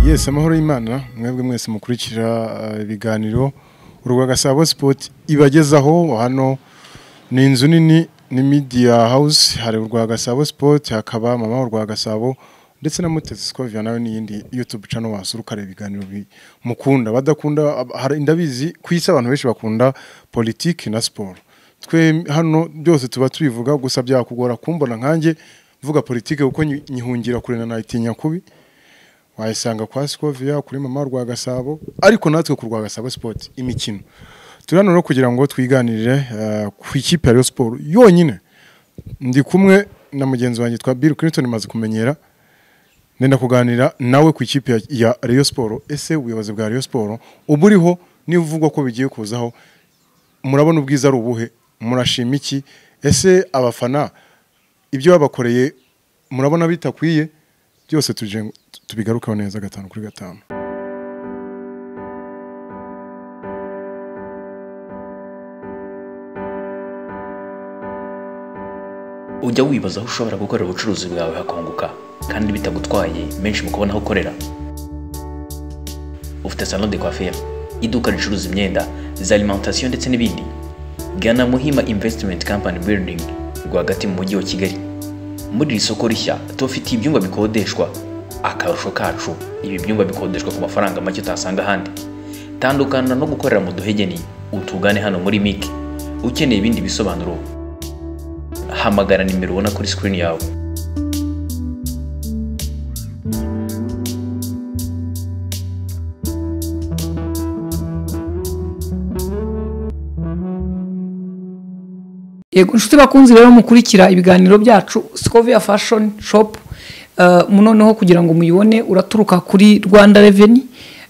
yesi amahoro y'imana mwebwe mwese mukurikira eh, ibiganiro urwa gasabo sipoti ibagezaho hano ni inzu nini ni midiya hawusi hari urwa gasabo sipoti hakaba mama urwa gasabo ndetse na mutesi sikovia nawe n'iyindi yutubu cano wasura ukareba ibiganiro bi- mukunda badakunda ab- hari ndabizi ku isi abantu benshi bakunda politiki na siporo twe hano byose tuba tubivuga gusa byakugora kumbona nkanjye mvuga politiki kuko nyi- nyihungira kure na nayitinya kubi wayisanga kwa Scovia kuri mama rwa Gasabo ariko natwe ku rwa Gasabo Sport imikino turi hano rero kugira ngo twiganirire eh, ku ikipe ya Rayon Sport yonyine ndi kumwe na mugenzi wanjye twa Bill Clinton maze kumenyera nenda kuganira nawe ku ikipe ya- ya Rayon Sport ese ubuyobozi bwa Rayon Sport uba uriho niba uvugwa ko bigiye kuzaho murabona ubwiza ari ubuhe murashima iki ese abafana ibyo babakoreye murabona bitakwiye byose tuje tubigarukaho neza gatanu kuri gatanu ujya wibaza aho ushobora gukorera ubucuruzi bwawe hakunguka kandi bitagutwaye menshi mu kubona aho ukorera ufite salon de coiffure iduka ricuruza imyenda za alimentation ndetse n'ibindi gana muhima investment company building rwagati mu mujyi wa kigali muri iri soko rishya tubafitiye ibyumba bikodeshwa akarusho kacu ibi byumba bikodeshwa ku mafaranga make utasanga ahandi tandukana no gukorera mu duhegeni utugane hano muri mic ukeneye ibindi bisobanuro hamagara nimero ubona kuri screen yawe yego inshuti bakunzi rero mukurikira ibiganiro byacu Scovia Fashion Shop eh, noneho kugira ngo muyibone uraturuka kuri Rwanda Revenue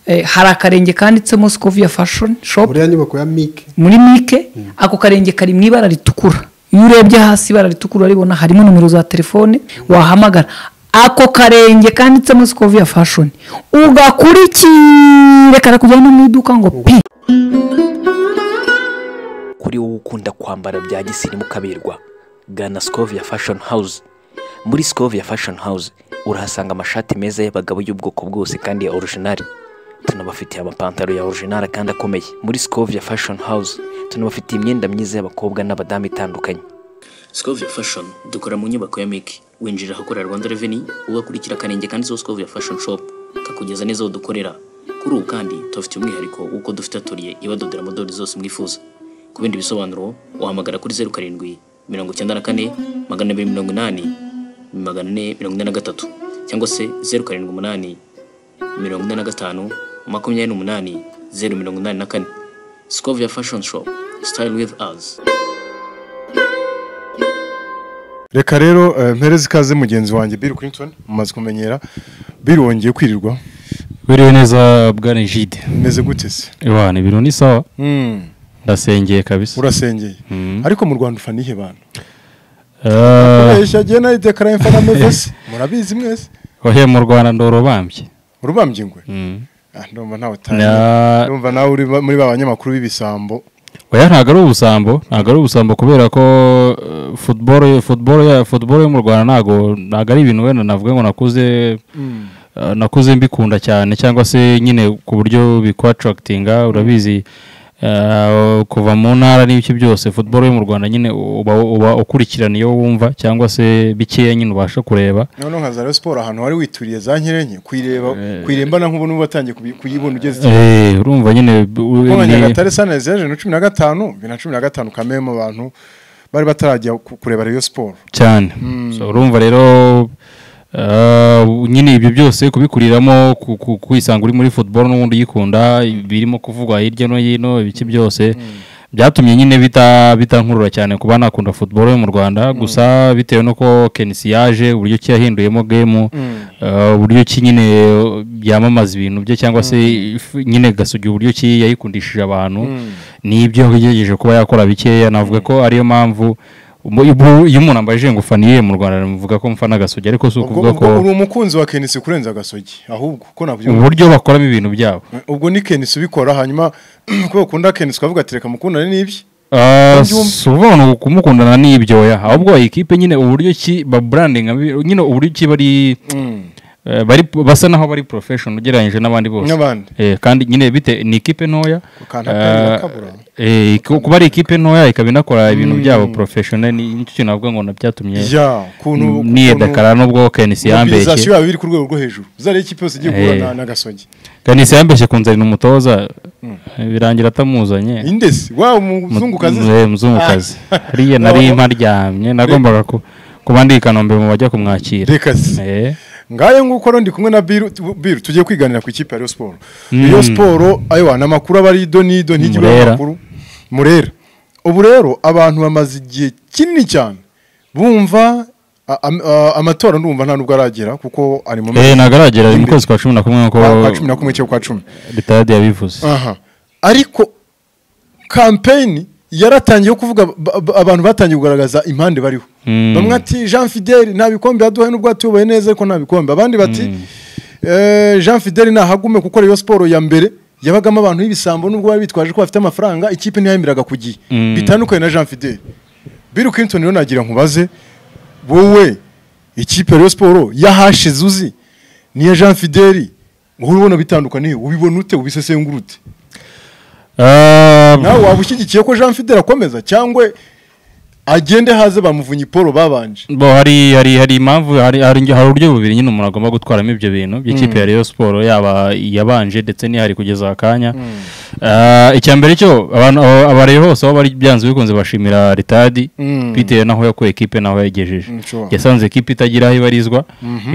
eh, hari akarenge kanditsemo Scovia Fashion Shop buriya nyubako ya mike muri mike ako karenge kari mu ibara ritukura iyo urebye hasi ibara ritukura uraribona harimo nimero za telefone wahamagara ako karenge kanditsemo Scovia Fashion ugakurikire karakujyana no mu iduka ngo pi kuri wowe ukunda kwambara bya gisirimu kaberwa gana Scovia Fashion House muri Scovia Fashion House urahasanga amashati meza y'abagabo y'ubwoko bwose kandi ya original tunabafitiye amapantaro ya original kandi akomeye muri Scovia Fashion House tunabafitiye imyenda myiza y'abakobwa n'abadamu itandukanye Scovia Fashion dukora mu nyubako ya Miki winjira ahakorera Rwanda Revenue ugakurikira kanenge kanditseho Scovia Fashion Shop kakugeza neza aho dukorera kuri ubu kandi tubafite umwihariko w'uko dufite atelier ibadodera modeli zose mwifuza ku bindi bisobanuro wahamagara kuri zeru karindwi mirongo icyenda na kane magana abiri mirongo inani magana ane mirongo ine na gatatu cyangwa se zeru karindwi umunani mirongo ine na gatanu makumyabiri n'umunani zeru mirongo inani na kane Scovia Fashion Shop Style with us reka rero eh, mpereze ikaze mugenzi wanjye Bill Clinton mumaze kumenyera Bill wongeye kwirirwa Biriwe neza bwana Jide. meze gute se Iwana ibiro ni sawa. Mm, Ndasengeye kabisa. urasengeye ariko mu Rwanda ufana iyihe bantu Eh, Kubeshya jye nayo dekara mfana mevesi murabizi mwese ohe mu Rwanda ndorobambye. urubambye ingwe Mm. Ah, ndumva ntawe utanye Na- ndumva nawe uri ba- muri ba banyamakuru b'ibisambo Oya ntago ari ubusambo, ntago ari ubusambo kubera ko eh, football football ya football yo mu Rwanda ntago ntago ari ibintu wenda navuga ngo nakuze eh, nakuze mbikunda cyane cyangwa se nyine ku buryo bikwatractinga urabizi eh, kuva mu ntara n'ibice byose football yo mu Rwanda nyine uba, uba ukurikirana iyo wumva cyangwa se bikeya nyine ubasha kureba noneho nka za Rayon Sport ahantu wari wituriye za nyirenye kuyireba kuyirembana nk'ubu n'ubu watangiye kubi- kuyibona ugeze iki? Eh, urumva nyine b- u- Kuba ni- Nyagatare sanezi yaje na cumi na gatanu bibiri na cumi na gatanu kamwe mu bantu bari batarajya ku- kureba Rayon Sport cyane So, urumva rero eh, nyine ibyo byose kubikuriramo ku- ku- kwisanga uri muri football n'ubundi uyikunda birimo kuvugwa hirya no hino ibice byose byatumye nyine bita bitankurura cyane kuba nakunda football yo mu Rwanda gusa bitewe n'uko Kenisi yaje uburyo ki yahinduyemo game eh, uburyo ki nyine byamamaza ibintu bye cyangwa se if- nyine gasugi uburyo ki yayikundishije abantu nibyo yagerageje kuba yakora bikeya navuga ko ariyo mpamvu Mu- ubu- iyo umuntu ambaje ngo ufaniye mu Rwanda namuvuga ko mfana gasogi ariko si ubwo ukuvuga ko ubwo uri umukunzi wa kenisi kurenza agasogi ahubwo uko nabyumva uburyo bakoramo ibintu byabo ubwo ni kenisi ubikora hanyuma kubera ukunda kenisi ukavuga ati reka mukundane n'ibye Ah, byumve. si ukuvuga ngo kumukundana n'ibyo ya ahubwo ikipe nyine uburyo ki baburandinga nyine uburyo ki bari eh, bari basa naho bari profession ugereranyije n'abandi bose N'abandi. Eh, kandi nyine bite ni ikipe ntoya Kandi atangira kabura. Eh, eh, ku- kuba ari ikipe ntoya ikaba inakora ibintu byabo professional ni- nicyo kintu navuga ngo nabyatumye Ya, ukuntu niye dakara nubwo kenisi mobilizasiyo yambeshye yaba iri ku rwego rwo hejuru zariya ikipe yose igiye guhura Eh. na- na gasogi kenisi yambeshye kunzanira umutoza birangira atamuzanye indesi wa umuzungukazi Mu- eh, muzungukazi hariya nari mparyamye nagombaga ku- kuba ndi i kanombe mu bajya kumwakira reka se. Eh, ngayo nguko rero ndi kumwe na biru Tu- biru tugiye kwiganira ku ikipe ya Rayon Sport Rayon Sport ayo ni amakuru aba ari ido n'ido ntigire Murera. amakuru murera ubu rero abantu bamaze igihe kinini cyane bumva a- am- a- amatora ndumva nta nubwo aragera kuko ari mu eh, mezi- nagaragara mu kwezi kwa cumi na kumwe nk'uko kwa cumi na kumwe cyangwa kwa cumi ritayadi yabivuze aha ariko kampeyini yaratangiye yo kuvuga ba- ba- abantu batangiye kugaragaza impande bariho Mm. bamwe ati jean fideli nta bikombe yaduhaye n'ubwo yatuyoboye neza ariko nta bikombe abandi bati "Eh, jean fideli nahagume kuko rero siporo ya mbere yabagamo abantu b'ibisambo nubwo bari bitwaje ko bafite amafaranga ikipe ntiyayemeraga ku gihe Mm. bitandukanye na jean fideli bill clinton rero nagira nkubaze wowe ikipe ya Rayon siporo yahashize uzi niya jean fideli uhora ubona bitandukaniye ubibona ute ubisesengura ute Ah, nawe waba ushyigikiye ko jean fidele akomeza cyangwa agende haze bamuvunye paul babanje bo hari hari hari impamvu hari hari ingi- hari uburyo bubiri nyine umuntu agomba gutwaramo ibyo bintu by'ikipe ya Rayon Sport yaba yabanje ndetse n'ihari kugeza akanya Ah, icya mbere cyo abantu aba- abari hose aho bari byanze bikunze bashimira ritadi Mm. bitewe n'aho yakuye ekipe n'aho yayigejeje Mm, sure. yasanze ekipe itagira aho ibarizwa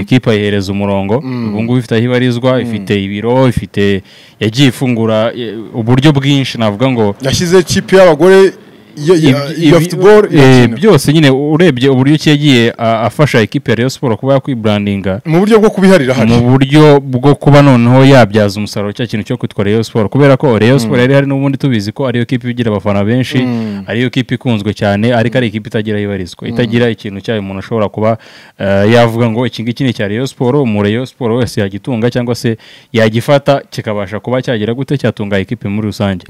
ekipe ayihereza umurongo ubu ngubu ifite aho ibarizwa ifite ibiro ifite yagiye ifungura eh, uburyo bwinshi navuga ngo yashyize kipe y'abagore ya- ya- Ibi- ya ibi- football eh, irakina. byose nyine urebye uburyo ki yagiye a- afasha ekipe ya Rayon Sport kuba yakwibrandinga mu buryo bwo kubiharira mu hano buryo bwo kuba noneho yabyaza umusaruro cya kintu cyo kwitwa Rayon Sport kubera ko Rayon Sport yari hari n'ubundi tubizi ko ariyo kipe igira abafana benshi ariyo kipe ikunzwe cyane ariko ari ikipe itagira aho ibarizwa itagira ikintu cyayo umuntu ashobora kuba eh, yavuga ngo iki ngiki ni icya Rayon Sport umu Rayon Sport wese yagitunga cyangwa se yagifata kikabasha kuba cyagira gute cyatunga ikipe muri rusange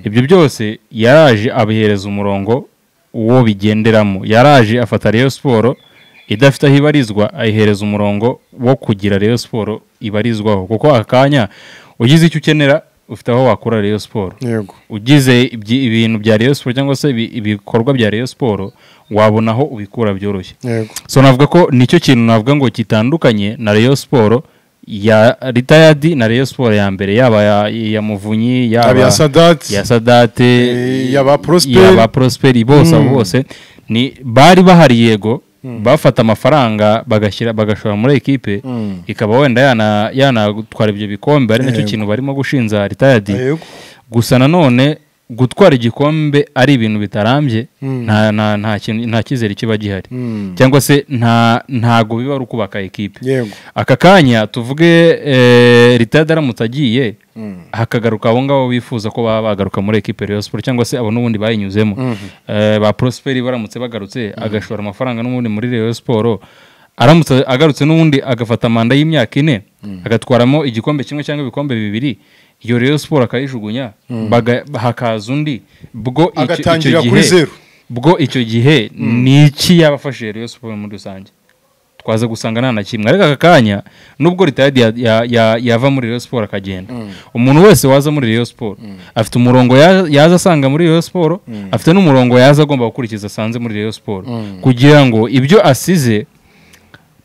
ibyo byose yaraje abihereza umurongo uwo bigenderamo yaraje afata Rayon Sport idafite aho ibarizwa ayihereza umurongo wo kugira Rayon Sport ibarizwaho kuko akanya ugize icyo ukenera ufite aho wakura Rayon Sport yego ugize ibyi- ibintu bya Rayon Sport cyangwa se ibi- ibikorwa bya Rayon Sport wabona aho ubikura byoroshye yego so navuga ko nicyo kintu navuga ngo gitandukanye na Rayon Sport ya ritayadi na Rayon Sport ya mbere yaba ya, ya Muvunyi yaba yaba iya sadati ya sadate Eh, iy'aba Prosper. iy'aba prosperi bose abo bose ni bari bahari yego bafata amafaranga bagashyira bagashora muri ekipe ikaba wenda yana- yanatwara ibyo bikombe ari nacyo Yego. kintu barimo gushinja ritayadi Yego. gusa nanone gutwara igikombe ari ibintu bitarambye nta nta- nta kintu- nta cyizere kiba gihari cyangwa se nta ntago biba ari ukubaka ekipe Yego. aka kanya tuvuge eh, ritayadi aramutse agiye hakagaruka abo ngabo bifuza ko baba bagaruka muri ekipe ya siporo cyangwa se abo n'ubundi bayinyuzemo Eh, ba prosperi baramutse bagarutse agashora amafaranga n'ubundi muri Rayon siporo aramutse agarutse n'ubundi agafata manda y'imyaka ine agatwaramo igikombe kimwe cyangwa ibikombe bibiri iyo Rayon siporo akayijugunya baga- hakaza undi bwo icyo- icyo Agatangira kuri gihe- zeru. bwo icyo gihe ni iki yabafashije Rayon siporo muri rusange twaza gusanga nta na kimwe ariko aka kanya nubwo ritayadi ya- ya- ya- yava muri Rayon Sport akagenda umuntu wese waza muri Rayon Sport afite umurongo ya- yaza asanga muri Rayon Sport afite n'umurongo yaza agomba gukurikiza asanze muri Rayon Sport kugira ngo ibyo asize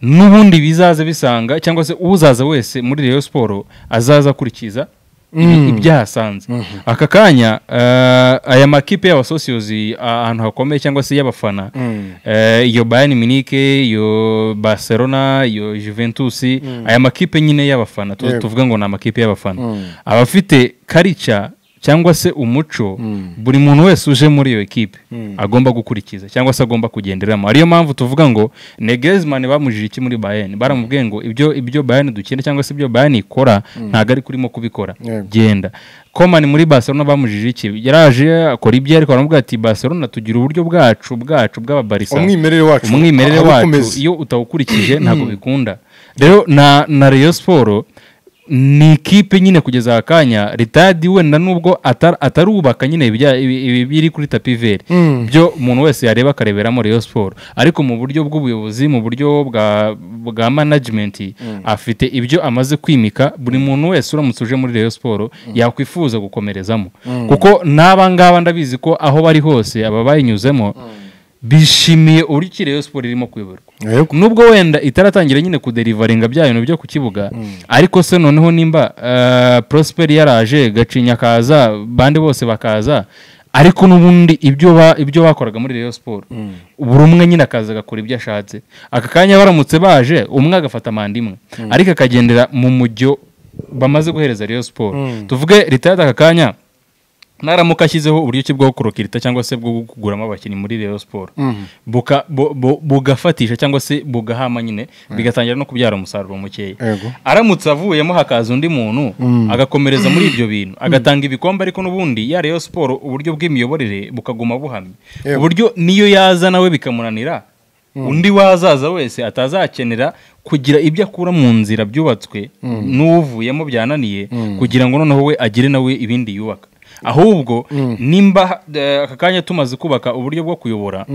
n'ubundi bizaza bisanga cyangwa se uzaza wese muri Rayon Sport azaza akurikiza ibi- ibyahasanze aka kanya eh, aya makipe y'abasosiyozi ahantu hakomeye cyangwa se y'abafana eh, iyo bayani minike iyo barcelona iyo juventus aya makipe nyine y'abafana tu- Yego. tuvuga ngo ni amakipe y'abafana abafite karica cyangwa se umuco buri muntu wese uje muri iyo ekipe agomba gukurikiza cyangwa se agomba kugenderamo ariyo mpamvu tuvuga ngo negezimani bamujije iki muri bayani baramubwiye ngo ibyo ibyo bayani dukina cyangwa se ibyo bayani ikora ntabwo ari kurimo kubikora Yego. genda komani muri barcelona bamujije iki yaraje akora ibyo ariko baramubwira ati barcelona tugira uburyo bwacu bwacu bw'ababarisa umwimerere wacu umwimerere aho wacu ukomeza. iyo utawukurikije ntabwo bikunda rero na na Rayon Sport ni ikipe nyine kugeza aka kanya ritadi wenda nubwo atari- atarubaka nyine ibijya- ibi- ibi biri kuri tapi veri byo umuntu wese yareba akareberamo reyo siporo ariko mu buryo bw'ubuyobozi mu buryo bwa bwa manajimenti afite ibyo amaze kwimika buri muntu wese uramutse uje muri reyo siporo yakwifuza gukomerezamo kuko n'aba ngaba ndabizi ko aho bari hose aba bayinyuzemo bishimiye uburyo iki reyo siporo irimo kuyoborwa Yego. nubwo wenda itaratangira nyine kuderivaringa bya bintu byo ku kibuga ariko se noneho nimba eh, prosperi yaraje gacinya akaza bande bose bakaza ariko n'ubundi ibyo ba- ibyo bakoraga muri reyo siporo buri umwe nyine akaza agakora ibyo ashatse aka kanya baramutse baje umwe agafata manda imwe ariko akagendera mu mujyo bamaze guhereza reyo siporo tuvuge leta y'aka kanya naramuka ashyizeho uburyo ki bwo kurokirita cyangwa se bwo kuguramo abakinnyi muri reyo siporo buka- bu- bu- bugafatisha cyangwa se bugahama nyine bigatangira no kubyara umusaruro mukeya Yego. aramutse avuyemo hakaza undi muntu agakomereza muri ibyo bintu agatanga ibikombe ariko n'ubundi ya reyo siporo uburyo bw'imiyoborere bukaguma buhamye Yego. uburyo niyo yaza nawe bikamunanira undi wazaza wese atazakenera kugira ibyo akura mu nzira byubatswe n'uvuyemo byananiye kugira ngo noneho we agire nawe ibindi yubaka ahubwo nimba eh, aka kanya tumaze kubaka uburyo bwo kuyobora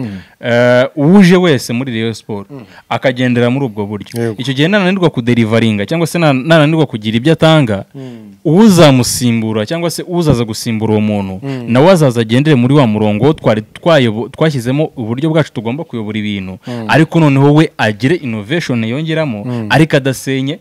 eh, uje wese muri reyo siporo akagendera muri ubwo buryo Yego. icyo gihe nananirwa kuderivaringa cyangwa se na- nananirwa kugira ibyo atanga uzamusimbura cyangwa se uzaza gusimbura uwo muntu nawe azaza agendere muri wa murongo twari twayobo- twashyizemo uburyo bwacu tugomba kuyobora ibintu ariko noneho we agire inoveshoni yongeramo ariko adasenye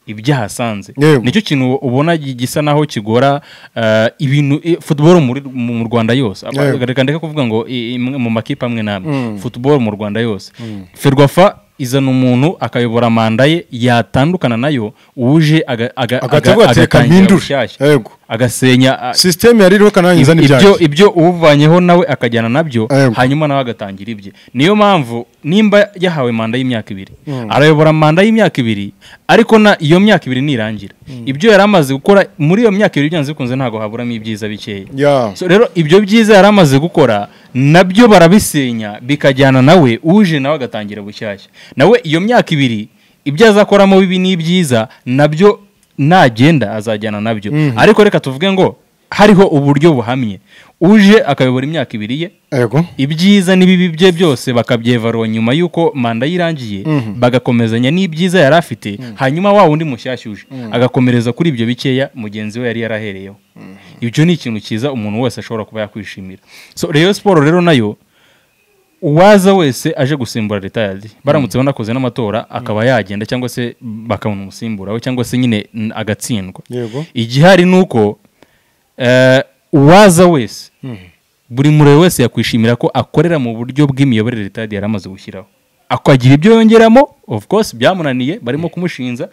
ibyahasanze Yego. nicyo kintu ubona gi- gisa naho kigora eh, ibintu i- football muri mu Rwanda yose Aba- Yego. reka ndeke kuvuga ngo i- imwe mu makipe amwe namwe football mu Rwanda yose ferwafa izana umuntu akayobora manda ye yatandukana nayo uje aga- aga- Agahita aga- avuga ati, "Reka agatangira mpindure." bushyashya Yego. agasenya a- sisiteme yari iriho kanange izana ibyo ibyanjye ibyo uwuvanyeho nawe akajyana nabyo Yego. hanyuma nawe agatangira ibye niyo mpamvu nimba yahawe manda y'imyaka ibiri arayobora manda y'imyaka ibiri ariko na iyo myaka ibiri nirangira ibyo yari amaze gukora muri iyo myaka ibiri byanze bikunze ntabwo haburamo ibyiza bikeya Ya. So rero ibyo byiza yari amaze gukora nabyo barabisenya bikajyana nawe uje nawe agatangira bushyashya nawe iyo myaka ibiri ibyo azakoramo bibi n'ibyiza nabyo nagenda azajyana nabyo ariko reka tuvuge ngo hariho uburyo buhamye uje akayobora imyaka ibiri ye yego ibyiza n'ibibi bye byose bakabyevarura nyuma y'uko manda yirangiye bagakomezanya n'ibyiza yari afite hanyuma wa wundi mushyashya uje agakomereza kuri ibyo bikeya mugenzi we yari yarahereyeho ibyo ni ikintu cyiza umuntu wese ashobora kuba yakwishimira so reyo siporo rero nayo uwaza wese aje gusimbura ritayadi baramutse banakoze n'amatora akaba yagenda cyangwa se bakabona umusimbura we cyangwa se nyine mm, agatsindwa Yego. igihari ni uko eh, uwaza wese buri murebe wese yakwishimira ko akorera mu buryo bw'imiyoborere ritadi yari amaze gushyiraho akagira ibyo yongeramo of course byamunaniye barimo kumushinja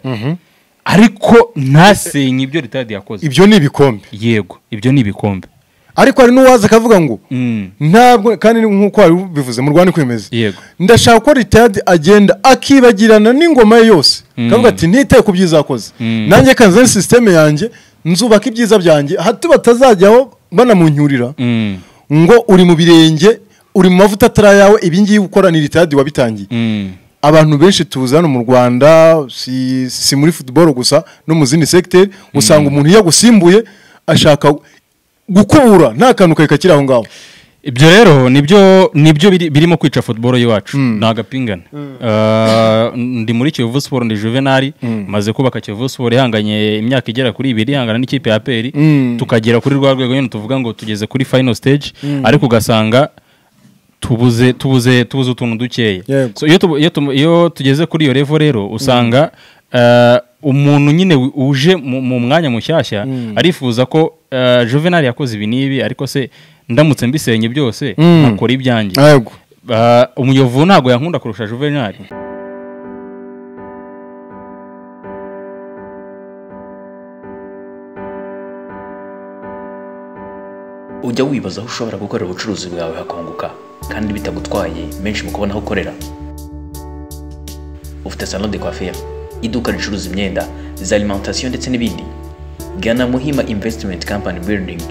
ariko ntasenye ibyo ritadi yakoze ibyo ni ibikombe yego ibyo ni ibikombe ariko hari n'uwaza akavuga ngo Mm. ntabwo kandi nk'uko wari ubivuze mu rwanda kwemeza Yego. ndashaka ko ritadi agenda akibagirana n'ingoma ye yose akavuga ati ntite ku byiza akoze nanjye kanzani sisiteme yanjye nzubaka ibyiza byanjye hato batazajyaho banamunyurira Mm. ngo uri mu birenge uri mu mavuta atari ayawe ibi ngibi ukora ni ritadi wabitangiye Mm. abantu benshi tuzi hano mu rwanda si, si muri football gusa no mu zindi segiteri usanga umuntu iyo agusimbuye ashaka gukubura nta kantu kari kakiri aho ngaho ibyo rero nibyo nibyo biri- birimo kwica football y'iwacu ni agapingane Ah, ndi muri kiyovu siporo ndi juvenali maze kubaka kiyovu siporo ihanganye imyaka igera kuri ibiri ihangana n'ikipe ya peri tukagera kuri rwa rwego nyine tuvuga ngo tugeze kuri final stage ariko ugasanga tubuze tubuze tubuze utuntu dukeya Yego. So, iyo tubu- iyo tumu- iyo tugeze kuri iyo revo rero usanga eh, umuntu nyine wi- uje mu mu mwanya mushyashya arifuza ko eh, juvenali yakoze ibi n'ibi ariko se ndamutse mbisenye byose nkakora ibyanjye yego Ah, umuyovu ntabwo yankunda kurusha juvenali ujya wibaza aho ushobora gukorera ubucuruzi bwawe hakunguka kandi bitagutwaye menshi mu kubona aho ukorera ufite salon de coiffure iduka ricuruza imyenda za alimentation ndetse n'ibindi gana muhima investment company building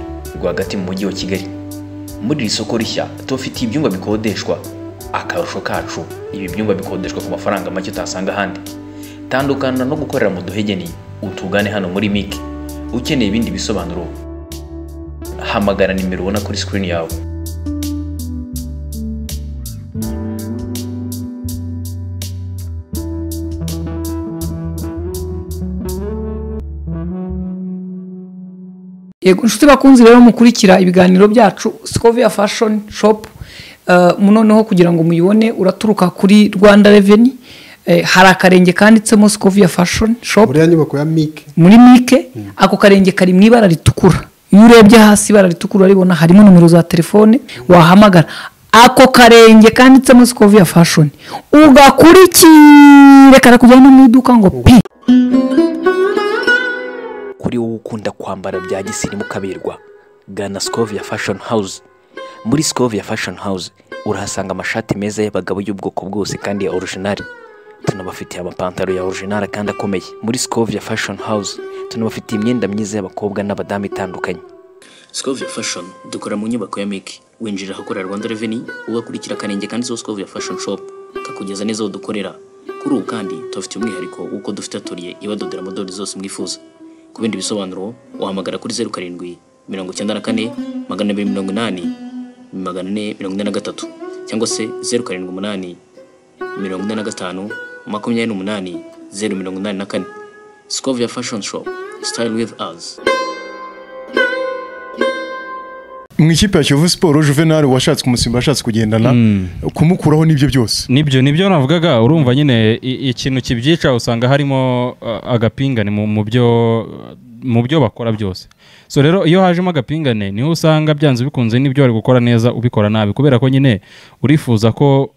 rwagati mu mujyi wa kigali muri iri soko rishya tubafitiye ibyumba bikodeshwa akarusho kacu ibi byumba bikodeshwa ku mafaranga make utasanga ahandi tandukana no gukorera mu duhegeni utugane hano muri mike ukeneye ibindi bisobanuro hamagara nimero ubona kuri sikirini yawe yego inshuti bakunze rero mukurikira ibiganiro byacu sikoviya fashoni shopu noneho kugira ngo muyibone uraturuka kuri rwanda reveni hari akarenge kanditsemo sikoviya fashoni shopu buriya nyubako ya mike muri mike ako karenge kari mu ibara ritukura iyo urebye hasi ibara ritukura uraribona harimo nomero za telefone wahamagara ako karenge kanditsemo sikoviya fashoni ugakurikire karakujyana no mu iduka ngo pi kuri wowe ukunda kwambara bya gisirimu kaberwa gana sikovia fashoni hawuze muri sikovia fashoni hawuze urahasanga amashati meza y'abagabo y'ubwoko bwose kandi ya orujinari tunabafitiye amapantaro ya orujinari kandi akomeye muri sikovia fashoni hawuze tunabafitiye imyenda myiza y'abakobwa n'abadamu itandukanye Scovia Fashion dukora mu nyubako ya Mike winjira ahakorera Rwanda Revenue ugakurikira kanenge kandi zo Scovia Fashion Shop kakugeza neza aho dukorera kuri ubu kandi tubafitiye umwihariko w'uko dufite atelier ibadodera modeli zose mwifuza ku bindi bisobanuro wahamagara kuri zeru karindwi mirongo icyenda na kane magana abiri mirongo inani magana ane mirongo ine na gatatu cyangwa se zeru karindwi umunani mirongo ine na gatanu makumyabiri n'umunani zeru mirongo inani na kane Scovia Fashion Shop Style with us mu ikipe ya kiyovu siporo juvenal washatse kumusimba ashatse kugendana kumukuraho n'ibyo byose nibyo nibyo navugaga urumva nyine i- ikintu kibyica usanga harimo uh, agapingane mu- mu byo mu byo bakora byose so rero iyo hajemo agapingane niho usanga byanze bikunze n'ibyo bari gukora neza ubikora nabi kubera ko nyine urifuza ko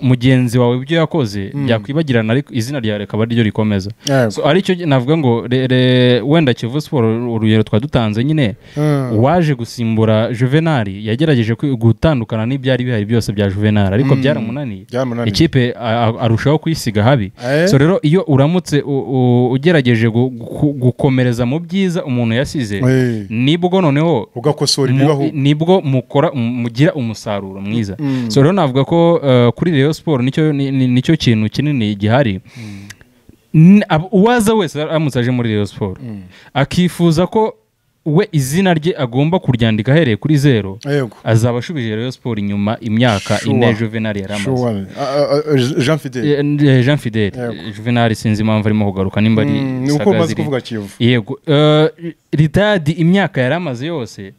mugenzi wawe ibyo yakoze byakwibagirana ariko izina ryawe rikaba ari ryo rikomeza Yego. so aricyo navuga ngo re- re- wenda kivu siporo urugero twadutanze nyine Mm. waje gusimbura juvenali yagerageje kwi- gutandukana n'ibyari bihari byose bya juvenali ariko byaramunaniye Byaramunaniye. ikipe a- a- arushaho kuyisiga habi Eh. so rero iyo uramutse u- u- ugerageje gu- gu- gukomereza mu byiza umuntu yasize Eh. nibwo noneho ugakosora mu- ibibaho nibwo mukora mugira umusaruro mwiza so rero navuga ko uh, kuri Rayon Sport nicyo ni- ni- nicyo kintu kinini gihari N- ab- uwaza wese aramutse aje muri Rayon Sport akifuza ko we izina rye agomba kuryandika ahereye kuri zero yego azaba ashubije Rayon Sport inyuma imyaka Sure. ine Juvenal yari amaze Sure. Ah, ah, ah, jean fidele Eh, eh, Jean Fidele Yego. Juvenal sinzi impamvu arimo kugaruka nimba ari Mm, ni uko Sagaziri. umaze kuvuga Kiyovu. yego Eh, ritadi imyaka yari amaze yose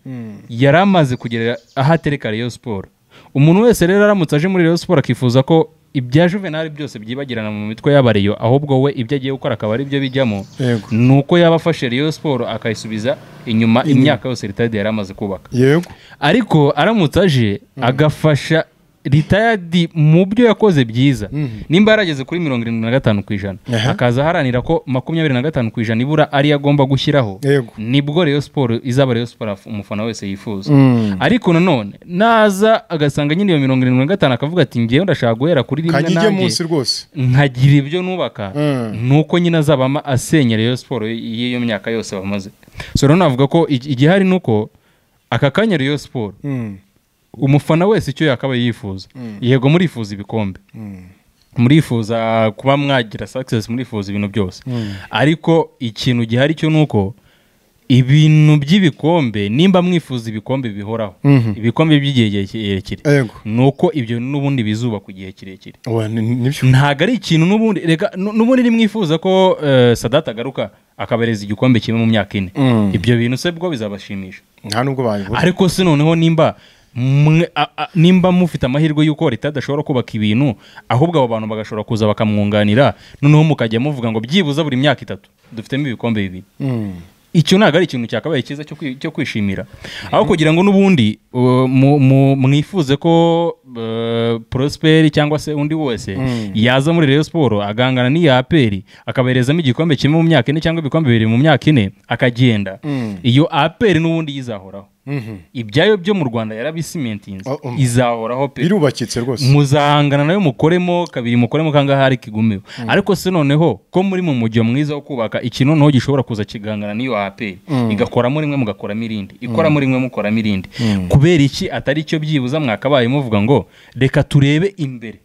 yari amaze kugera aho atereka Rayon Sport umuntu wese rero aramutse aje muri Rayon Sport akifuza ko ibya Juvenal byose byibagirana mu mitwe y'abareyo ahubwo we ibyo agiye gukora akaba ari byo bijyamo Yego. ni uko yaba afashe Rayon Sport akayisubiza inyuma imyaka yose ritadi yari amaze kubaka yego ariko aramutse aje agafasha ritayadi mu byo yakoze byiza nimba yarageze kuri mirongo irindwi na gatanu ku ijana Aha. akaza aharanira ko makumyabiri na gatanu ku ijana ibura ariyo agomba gushyiraho Yego. nibwo reyo siporo izaba reyo siporo af- umufana wese yifuza ariko nanone naza agasanga nyine iyo mirongo irindwi na gatanu akavuga ati ngewe ndashaka guhera kuri rimwe kanyige nanjye munsi rwose nkagira ibyo nubaka Mm. nuko nyine azaba ama- asenya Rayon siporo y'iyo myaka yose bamaze so rero navuga ko ig- igihari ni uko aka kanya Rayon siporo Mm. umufana wese icyo yakaba yifuza yego murifuza ibikombe murifuza kuba mwagira success murifuza ibintu byose ariko ikintu gihari cyo ni uko ibintu by'ibikombe nimba mwifuza ibikombe bihoraho ibikombe by'igihe kirekire Yego. ni uko ibyo n'ubundi bizuba ku gihe kirekire Wa, ni- nibyo ntabwo ari ikintu n'ubundi reka nu- n'ubundi nimwifuza ko eh, sadata agaruka akabereza igikombe kimwe mu myaka ine ibyo bintu se bwo bizabashimisha nta nubwo bayibura ariko se noneho nimba mwe- a- a- nimba mufite amahirwe y'uko leta idashobora kubaka ibintu ahubwo abo bantu bagashobora kuza bakamwunganira noneho mukajya muvuga ngo byibuze buri myaka itatu dufitemo ibikombe bibiri icyo ntabwo ari ikintu cyakabaye cyiza cyo kwi- cyo kwishimira aho kugira ngo n'ubundi uh, mu- mu- mwifuze ko uh, prosperi cyangwa se undi wese yaza muri Rayon siporo agangana n'iya aperi akaberezamo igikombe kimwe mu myaka ine cyangwa ibikombe bibiri mu myaka ine akagenda iyo aperi n'ubundi yizahoraho ibyayo byo mu rwanda yarabisimentinze Oh, um. izahoraho pe birubakitse rwose muzahangana nayo mukoremo kabiri mukoremo kangahe kigumeho ariko se noneho ko muri mu mujyo mwiza wo kubaka ikintu noneho gishobora kuza kigangana n'iyo aperi igakoramo rimwe mugakoramo irindi ikoramo rimwe mukoramo irindi kubera iki atari cyo byibuza mwakabaye muvuga ngo reka turebe imbere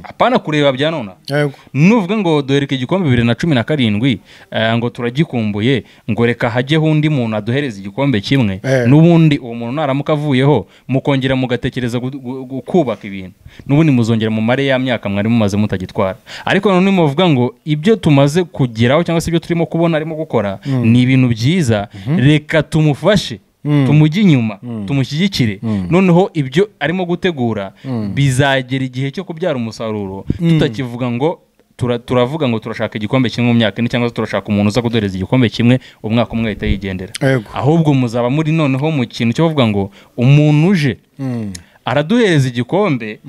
apana kureba bya nona Yego. nuvuga ngo duhereke igikombe bibiri na cumi na karindwi eh, ngo turagikumbuye ngo reka hajyeho undi muntu aduhereza igikombe kimwe Eh. n'ubundi uwo muntu naramuka avuyeho mukongera mugatekereza gu- gu- gu- kubaka ibintu n'ubundi muzongera mu mare ya myaka mwari mumaze mutagitwara ariko none muvuga ngo ibyo tumaze kugeraho cyangwa se ibyo turimo kubona arimo gukora ni ibintu byiza reka tumufashe Mm. tumujye inyuma tumushyigikire noneho ibyo arimo gutegura bizagera igihe cyo kubyara umusaruro tutakivuga ngo tura- turavuga ngo turashaka igikombe kimwe mu myaka ine cyangwa se turashaka umuntu uza kuduhereza igikombe kimwe umwaka umwe ahita yigendera Yego. ahubwo muzaba muri noneho mu kintu cyo kuvuga ngo umuntu uje Mm. araduhereza igikombe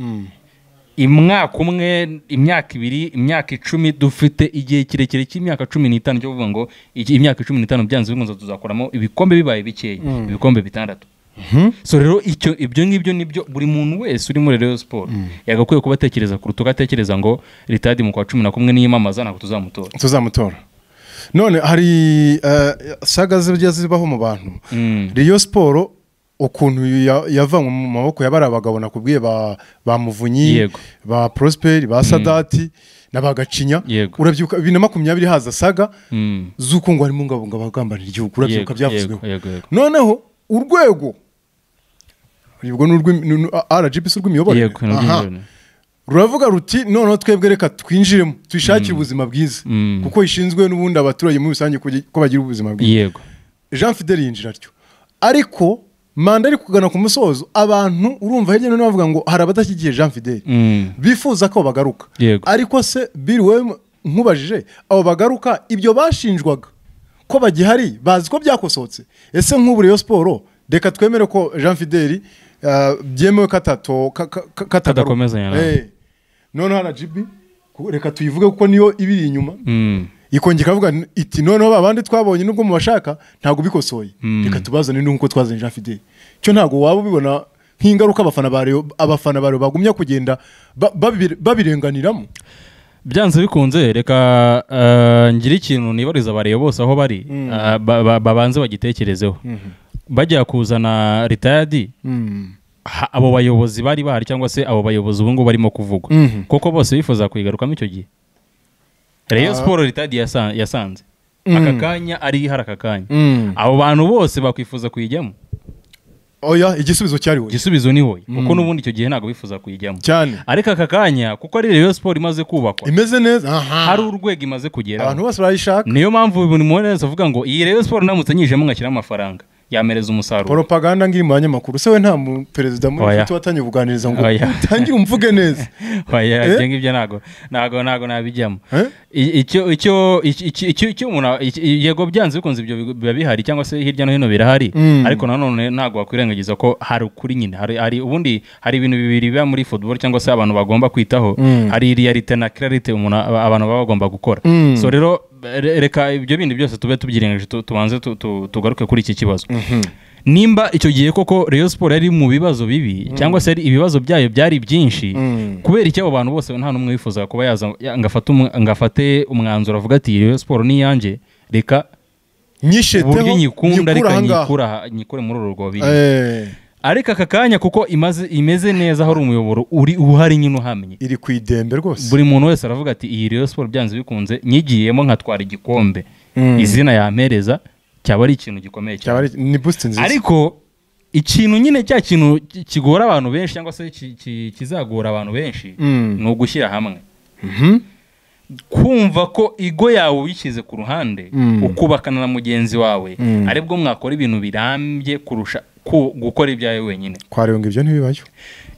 imwaka umwe imyaka ibiri imyaka icumi dufite igihe kirekire cy'imyaka cumi n'itanu cyo kuvuga ngo iki- imyaka cumi n'itanu byanze bikunze tuzakuramo ibikombe bibaye bikeya ibikombe bitandatu so rero icyo ibyo ngibyo nibyo buri muntu wese uri muri Rayon siporo yagakwiye kuba atekereza kuruta ugatekereza ngo ritadi mu kwa cumi na kumwe niyamamaza ntabwo tuzamutora tuzamutora none hari eh, saga zijya zibaho mu bantu Mm. riyo siporo ukuntu ya- yavanywe mu maboko ya bariya bagabo nakubwiye ba ba muvunyi Yego. ba prosperi ba sadati na ba gacinya Yego. urabyibuka bibiri na makumyabiri haza saga Mm. z'uko ngo harimo ngabunga abagambanira igihugu urabyibuka Yego, byavuzweho yego, yego, yego. noneho urwego urwo ni urw'imi- ni- ni rgbc urw'imiyoborere Yego, ni urw'imiyoborere. Aha. ruravuga ruti noneho twebwe reka twinjiremo tuyishakire ubuzima bwiza Mm. kuko ishinzwe n'ubundi abaturage muri rusange kugi- ko bagira ubuzima bwiza yego jean fidel yinjira atyo ariko manda ari kugana ku musozo abantu urumva hirya no hino bavuga ngo hari abadashyigiye jean fidel Mm. bifuza ko bagaruka Yego. ariko se biri wowe nkubajije abo bagaruka ibyo bashinjwaga ko bagihari bazi ko byakosohotse ese nk'ubu Rayon siporo reka twemere ko jean fidel ah, byemewe katato ka- ka- ka- Kadakomezanya nawe. Eh. noneho na jibi reka tuyivuge kuko niyo ibiri inyuma Mm. ikongera ikavuga iti noneho babandi twabonye nubwo mubashaka ntabwo ubikosoye reka tubazane nuko twazanye jean fidel cyo ntabwo waba ubibona nk'ingaruka abafana ba Rayon- abafana bawe bagumya kugenda ba- babire- babirenganiramo byanze bikunze reka eh, ngire ikintu nibariza abareba bose aho bari eh, ba- ba- babanze bagitekerezeho bajya kuzana ritayadi ha- abo bayobozi bari bahari cyangwa se abo bayobozi ubu ngubu barimo kuvugwa Mhm. kuko bose bifuza kuyigarukamo icyo gihe reyo siporo ritayadi yasa- yasanze aka kanya ari hari aka kanya Mm. abo bantu bose bakwifuza kuyijyamo oya igisubizo cyari we igisubizo ni hoye kuko n'ubundi icyo gihe ntabwo bifuza kuyijyamo cyane ariko aka kanya kuko ari reyo siporo imaze kubakwa imeze neza aha. hari urwego imaze kugeraho abantu bose barayishaka niyo mpamvu buri muntu wese avuga ngo iyi rero siporo ndamutse nyijemo ngashyiramo amafaranga yamereza umusaruro poropaganda ngiri mu banyamakuru se we nta mu- perezida muri Oya. ufite watangiye kuganiriza ngo Oya. utangire umvuge neza Oya, Eh? ibyo ngibyo ntabwo ntabwo ntabwo nabijyamo Eh? I- icyo icyo iki- iki- icyo icyo umuntu iki- yego byanze bikunze ibyo bigo- biba bihari cyangwa se hirya no hino birahari Mm. ariko nanone ntabwo wakwirengagiza ko hari ukuri nyine hari hari ubundi hari ibintu bibiri biba muri football cyangwa se abantu bagomba kwitaho Mm. hari realite na clarite umuntu aba- abantu baba bagomba gukora Mm. so rero re- reka ibyo bindi byose tube tubyirengeje tu- tubanze tu- tu- tugaruke kuri iki kibazo nimba icyo gihe koko Rayon Sport yari mu bibazo bibi cyangwa se ari ibibazo byayo byari byinshi kubera iki abo bantu bose nta n'umwe wifuza kuba yaza ya- ngo afate umwa- ngo afate umwanzuro avuga ati Rayon Sport ni iyanjye reka uburyo nyisheteho nyikunda nyikure reka aha ngaha. nyikure aha- nyikure muri uru rwobiri Eh, ariko aka kanya kuko imaze imeze neza hari umuyoboro uri uhari nyine uhamye iri ku idembe rwose buri muntu wese aravuga ati iyi Rayon Sport byanze bikunze nyigiyemo nkatwara igikombe Mm. izina yampereza cyaba ari ikintu gikomeye cyane Cyaba ari- ni boost nziza ariko ikintu nyine cya kintu ki- kigora abantu benshi cyangwa se ki- ki- kizagora abantu benshi Mm. ni ugushyira hamwe kumva ko igo yawe uyishyize ku ruhande Mm. ukubakana na mugenzi wawe Mm. aribwo mwakora ibintu birambye kurusha ku- gukora ibyawe wenyine kwa Rayon ngo ibyo ntibibayo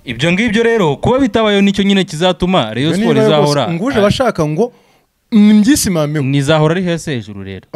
ibyo ngibyo rero kuba bitabayeho nicyo nyine kizatuma reyo Ibyo siporo ntibibaye izahora rwose. nguje abashaka ngo nibyisimameho nizahora ari hasi hejuru rero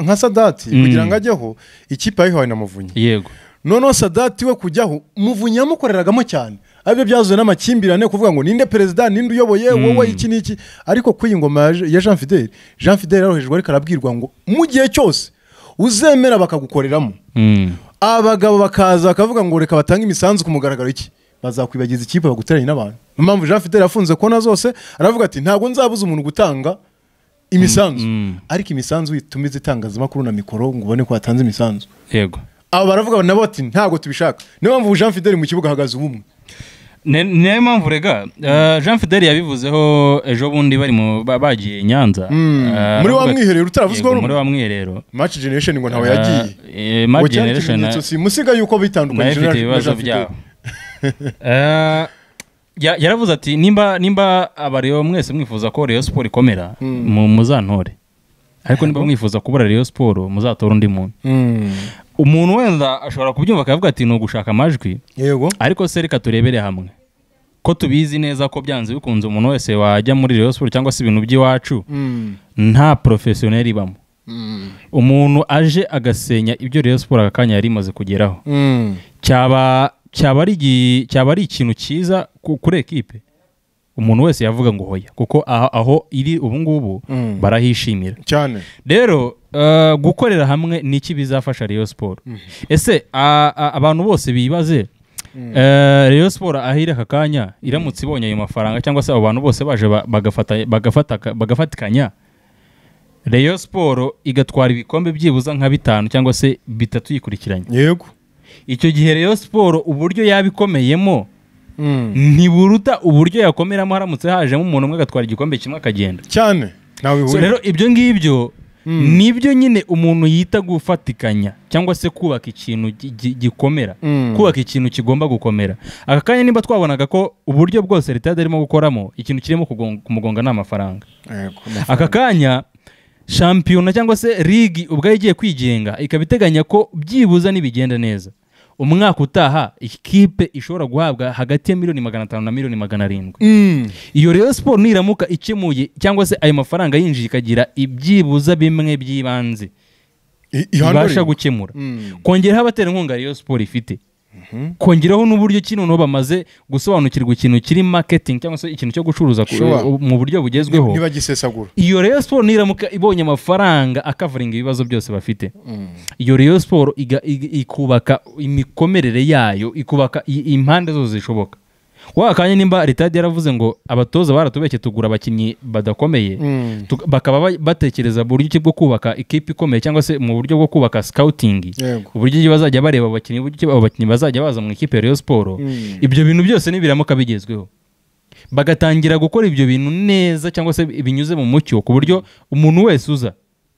nka sadati Mm. kugira ngo ajyeho ikipe yayihawe na muvunyi yego noneho sadati we kujyaho muvunyi yamukoreragamo cyane abyo byazuye n'amakimbirane kuvuga ngo ninde perezida ninde uyoboye wowe iki n'iki ariko kuri iyi ngoma ya Je- ya jean fidel jean fidel yarohejwe ariko arabwirwa ngo mu gihe cyose uzemera bakagukoreramo Mm. abagabo bakaza bakavuga ngo reka batange imisanzu ku mugaragaro iki bazakwibagiza ikipe baguteranye n'abantu niyo mpamvu jean fidel afunze kona zose aravuga ati ntabwo nzabuza umuntu gutanga imisanzu ariko imisanzu itumiza itangazamakuru na mikoro ngo ubone ko yatanze imisanzu yego aba baravuga nabo bati ntabwo tubishaka niyo mpamvu jean fidel mu kibuga hahagaze ubumwe ni niyo mpamvu rega eh, jean fidele yabivuzeho ejo bundi bari mu ba- bagiye i nyanza Eh, muri wa aravuga ati- mwiherero utaravuzweho Yego, muri wa mwiherero maci generation ngo ntawe yagiye Eh, eh, Mad Ngo cyari Generation ikimenyetso si musiga yuko nayo bitandukanye ifite na- na ibibazo Jean Fidele. byabo Eh, ya- yaravuze ati nimba nimba abareba mwese mwifuza ko reyo siporo ikomera mu- muzantore ariko niba mwifuza kubura reyo siporo muzatore undi muntu Mm. umuntu wenda ashobora kubyumva akavuga ati ni ugushaka amajwi yego ariko se reka turebere hamwe ko tubizi neza ko byanze bikunze umuntu wese wajya muri reyo siporo cyangwa se ibintu by'iwacu Mm. nta porofesiyoneri ibamo Mm. umuntu aje agasenya ibyo reyo siporo aka kanya yari imaze kugeraho Mm. cyaba cyaba ari igi- cyaba ari ikintu cyiza ku- kuri ekipe umuntu wese yavuga ngo hoya kuko aho, aho iri ubu ngubu Mm. barahishimira cyane rero eh, gukorera hamwe ni iki bizafasha Rayon Sport ese a- a- abantu bose bibaze eh, Rayon Sport aho iri aka kanya iramutse ibonye ayo mafaranga cyangwa se abo bantu bose baje ba- bagafata- bagafata- bagafatikanya Rayon Sport igatwara ibikombe byibuza nka bitanu cyangwa se bitatu yikurikiranye yego icyo gihe Rayon Sport uburyo yabikomeyemo Mm. ntiburuta uburyo yakomeramo haramutse hajemo umuntu umwe agatwara igikombe kimwe akagenda cyane ntawe so bihuriye rero ibyo ngibyo nibyo nyine umuntu yita gufatikanya cyangwa se kubaka ikintu gi- gi- gikomera Mm. kubaka ikintu kigomba gukomera aka kanya niba twabonaga ko uburyo bwose leta yari irimo gukoramo ikintu kirimo kugon- kumugonga ni amafaranga Yego. aka kanya shampiyona cyangwa se ligi ubwayo igiye kwigenga ikaba iteganya ko byibuza nibigenda neza umwaka utaha ikipe ishobora guhabwa hagati ya miliyoni magana atanu na miliyoni magana arindwi Mm. iyo rero siporo niramuka ikemuye cyangwa se ayo mafaranga yinjiye ikagira ibyibuza bimwe by'ibanze I- ibasha ihanurira. gukemura Mm. kongeraho abaterankunga rero siporo ifite kongeraho n'uburyo ki noneho bamaze gusobanukirwa ikintu kiri maketingi cyangwa se ikintu cyo gucuruza ku- Sure. mu buryo bugezweho ntibagisesagura iyo rero siporo niramuka ibonye amafaranga akavaringa ibibazo byose bafite iyo rero siporo iga- iga- ikubaka imikomerere yayo ikubaka i- impande zose zishoboka wa kanya nimba leta yaravuze ngo abatoza baratubeshye tugura abakinnyi badakomeye Mm. tuka- bakaba ba- batekereza buryo ki bwo kubaka ikipe ikomeye cyangwa se mu buryo bwo kubaka scouting Yego. uburyo ki bazajya bareba abakinnyi uburyo ki abo bakinnyi bazajya baza mu ikipe ya Rayon Sport Mm. ibyo bintu byose nibiramuka bigezweho bagatangira gukora ibyo bintu neza cyangwa se binyuze mu mucyo ku buryo umuntu wese uza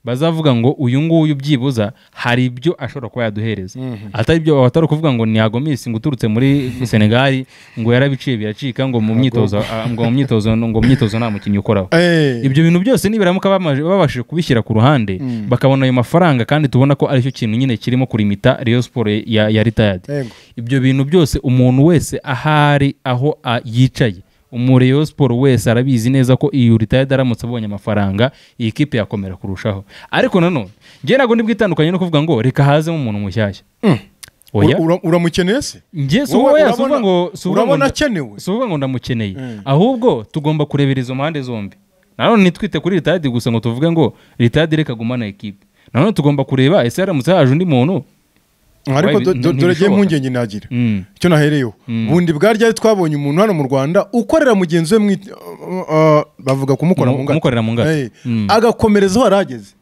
bazavuga ngo uyu nguyu byibuza hari ibyo ashobora kuba yaduhereza atari ibyo atari ukuvuga ngo ni agomisi ngo uturutse muri senegali ngo yarabiciye biracika ngo mu myitozo a- ngo mu myitozo ngo mu myitozo nta mukinnyi ukoraho Eh. ibyo bintu byose nibiramuka bamaje- babashije kubishyira ku ruhande bakabona ayo mafaranga kandi tubona ko aricyo kintu nyine kirimo kurimita Rayon Sport ya, ya retired Yego. ibyo bintu byose umuntu wese ahari aho a- yicaye umureyo siporo wese arabizi neza ko iyo retired aramutse abonye amafaranga iyi kipe yakomera kurushaho ariko nanone njye ntabwo ndi bwitandukanye no kuvuga ngo reka hazemo umuntu mushyashya oya Ura- ura- uramukeneye se njye si Wowe wowe si urabona- uvuga ngo si uvuga ngo urabona nda- akenewe? si uvuga ngo ndamukeneye ahubwo tugomba kurebera izo mpande zombi nanone nitwite kuri retired gusa ngo tuvuge ngo retired reka agumane ekipe nanone tugomba kureba ese haramutse haje undi muntu ariko Wabi- do- do- nti- dore njye ntibishoboka. impungenge nagira Mm. icyo nahereyeho bundi bwa ryari twabonye umuntu hano mu rwanda ukorera mugenzi we mu it- uh, uh, bavuga kumukora Mu- mu ngata kumukorera mu ngata. Eh, Mm. agakomerezaho arageze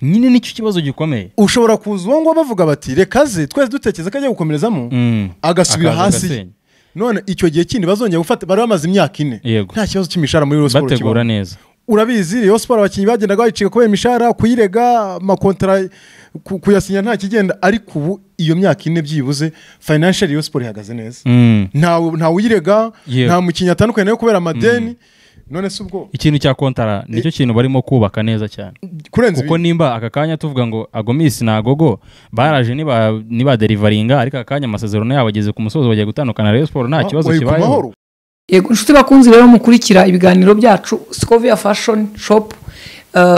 nyine nicyo kibazo gikomeye ushobora kuza uwo nguwo bavuga bati reka ze twese dutekereza ko ajya gukomerezamo Mm. agasubira Akaza hasi agasenya. none icyo gihe kindi bazongera gufata bari bamaze imyaka ine Yego. nta kibazo cy'imishahara muri Rayon Sports bategura kibamo. neza urabizi Rayon Sports abakinnyi bagendaga bayicika kubera imishahara kuyirega amakontara ku- kuyasinya nta kigenda ariko ubu iyo myaka ine byibuze financial Rayon Sports ihagaze neza Mm. ntawe uyirega Yewe. nta mukinnyi atandukanye nawe kubera amadeni none si ubwo ikintu cya kontara nicyo kintu barimo kubaka neza cyane kurenza kuko ibi nimba aka kanya tuvuga ngo agomisi ni agogo baraje niba niba derivaringa ariko aka kanya amasezerano yabo ageze ku musozi bagiye gutandukana rero siporo nta kibazo wari ku mahoro. kibayeho yego inshuti bakunze rero mukurikira ibiganiro byacu sikovia fashoni shopu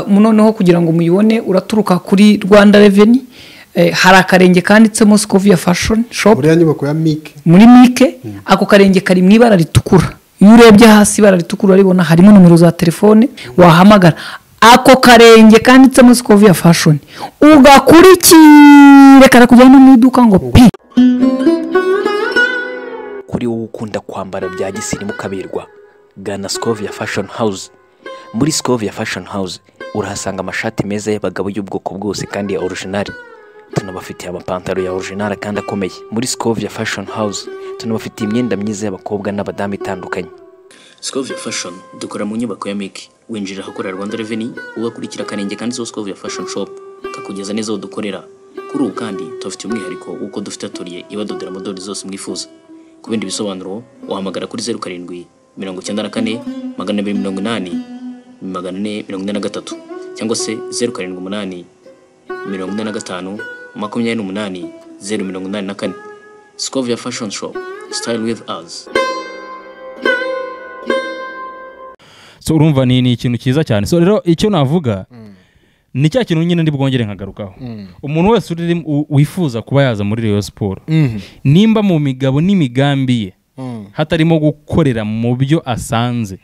noneho kugira ngo muyibone uraturuka kuri rwanda reveni hari akarenge kanditsemo sikovia fashoni shopu buriya nyubako ya mike muri mike ako karenge kari mu ibara ritukura iyo urebye hasi ibara ritukura uraribona harimo nimero za telefone wahamagara ako karenge kanditsemo sikovia fashoni ugakurikire karakujyana mu iduka ngo pi kuri wowe ukunda kwambara bya gisirimu ukaberwa gana Scovia Fashion House muri Scovia Fashion House urahasanga amashati meza y'abagabo y'ubwoko bwose kandi ya original tunabafitiye amapantaro ya orijinali kandi akomeye muri Scovia Fashion House tunabafitiye imyenda myiza y'abakobwa n'abadamu itandukanye Scovia Fashion dukora mu nyubako ya Mick winjira ahakorera Rwanda Revenue ugakurikira akarenge kanditseho Scovia Fashion Shop kakugeza neza aho dukorera kuri ubu kandi tubafitiye umwihariko w'uko dufite atoriye ibadodera amadorari zose mwifuza ku bindi bisobanuro wahamagara kuri zeru karindwi mirongo icyenda na kane magana abiri mirongo inani magana ane mirongo ine na gatatu cyangwa se zeru karindwi umunani mirongo ine na gatanu makumyabiri n'umunani zeru mirongo inani na kane Scovia Fashion Shop Style with us so urumva ni ni ikintu cyiza cyane so rero icyo navuga ni cya kintu nyine ndi bwongere nkagarukaho umuntu wese uri- u- wifuza kuba yaza muri Rayon siporo nimba mu migabo n'imigambi ye hatarimo gukorera mu byo asanze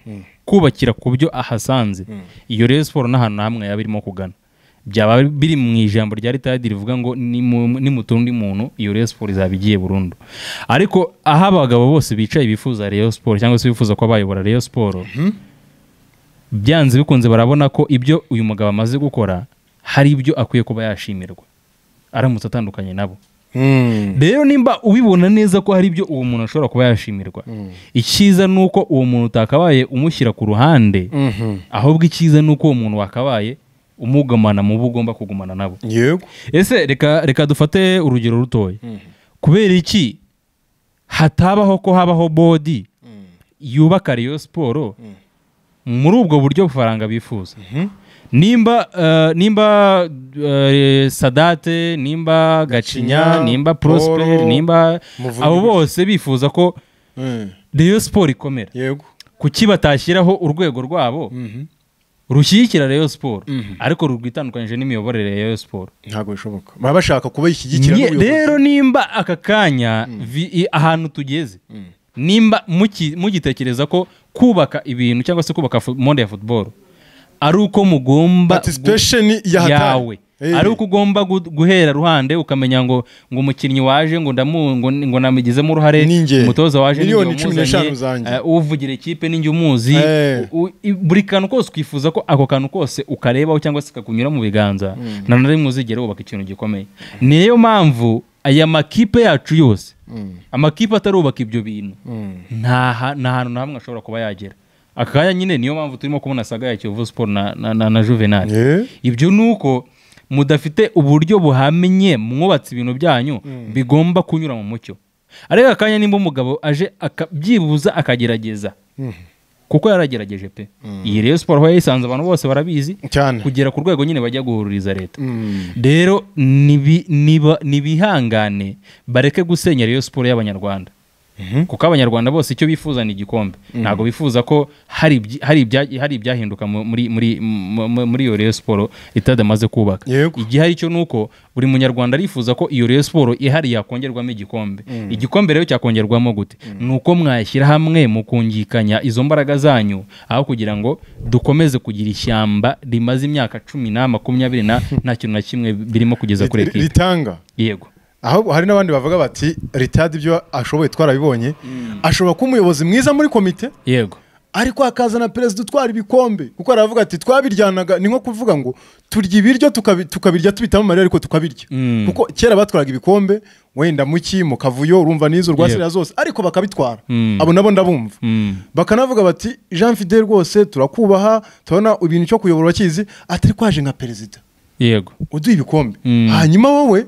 kubakira ku byo ahasanze iyo Rayon siporo n'ahantu hamwe yaba irimo kugana byaba biri mu ijambo rya ritadi rivuga ngo nimutunga undi muntu iyo Rayon siporo izaba igiye burundu ariko aho abagabo bose bicaye bifuza Rayon siporo cyangwa se bifuza kuba bayobora Rayon siporo byanze bikunze barabona ko ibyo uyu mugabo amaze gukora hari ibyo akwiye kuba yashimirwa aramutse atandukanye nabo rero nimba ubibona neza ko hari ibyo uwo muntu ashobora kuba yashimirwa icyiza ni uko uwo muntu utakabaye umushyira ku ruhande ahubwo icyiza ni uko uwo muntu wakabaye umugumana mu bo ugomba kugumana nabo yego ese reka reka dufate urugero rutoya kubera iki hatabaho ko habaho bodi yubaka Rayon siporo muri ubwo buryo bufaranga bifuza nimba eh, nimba eh, sadate nimba gacinya Gacinya, nimba prosper Paul, nimba Muvugi. abo bose bifuza ko Mm. Rayon siporo ikomera yego kuki batashyiraho urwego rwabo rushyigikira Rayon siporo ariko rwitandukanyije n'imiyoborere ya Rayon siporo ntabwo bishoboka baba bashaka kuba ishyigikira Nye- n'ubuyobozi. rero nimba aka kanya vi- i- ahantu tugeze nimba muki- mugitekereza ko kubaka ibintu cyangwa se kubaka fu- monde ya football ari uko mugomba Participation gu- ya hatari. yawe Eh. ari uko ugomba gu- guhera ruhande ukamenya ngo ngo umukinnyi waje ngo ndamu ngo, ngo namugizemo uruhare Ni njye. umutoza waje ni njye Miliyoni cumi n'eshanu wamuzanye, zanjye. eh, uvugira ikipe ninjye umuzi Eh. u- i- buri kantu kose ukwifuza ko ako kantu kose ukarebaho cyangwa se kakunyura mu biganza na na rimwe uzigera wubaka ikintu gikomeye niyo mpamvu aya makipe yacu yose amakipe atarubaka ibyo bintu nta ha- nta hantu na hamwe ashobora kuba yagera aka kanya nyine niyo mpamvu turimo kubona saga ya kiyovu siporo na, na, na, na juvenali Eh. ibyo ni uko mudafite uburyo buhamye mwubatse ibintu byanyu bigomba kunyura mu mucyo ariko akanya nimba umugabo aje aka- byibuza akagerageza kuko yaragerageje pe iyi rero siporo aho yayisanze abantu bose barabizi cyane kugera ku rwego nyine bajya guhururiza leta Mm. rero nibi- niba- nibihangane bareke gusenya rero siporo y'abanyarwanda kuko abanyarwanda bose icyo bifuza ni igikombe ntabwo bifuza ko hari ibyi- hari ibya- hari ibyahinduka mu- muri muri mu- mu- muri iyo rero siporo itadamaze kubaka Yego. igihari cyo ni uko buri munyarwanda arifuza ko iyo rero siporo ihari yakongerwamo igikombe igikombe rero cyakongerwamo gute ni uko mwashyira hamwe mukungikanya izo mbaraga zanyu aho kugira ngo dukomeze kugira ishyamba rimaze imyaka cumi na makumyabiri na nta kintu na kimwe birimo kugeza kuri Ri- ekipi ritanga yego aho hari n'abandi bavuga bati ritadi ibyo ashoboye twarabibonye ashobora kuba umuyobozi mwiza muri komite yego ariko hakazana perezida utwara ibikombe kuko aravuga ati twabiryanaga ni nko kuvuga ngo turya ibiryo tukabi- tukabirya tubitamo amarira ariko tukabirya Mm. kuko kera batwaraga ibikombe wenda muki mu kavuyo urumva n'izo rwasira Yego. zose ariko bakabitwara Mm. abo nabo ndabumva Mm. bakanavuga bati jean fide rwose turakubaha turabona ibintu cyo kuyobora urakizi atari kwaje nka perezida yego uduha ibikombe Mm. hanyuma wowe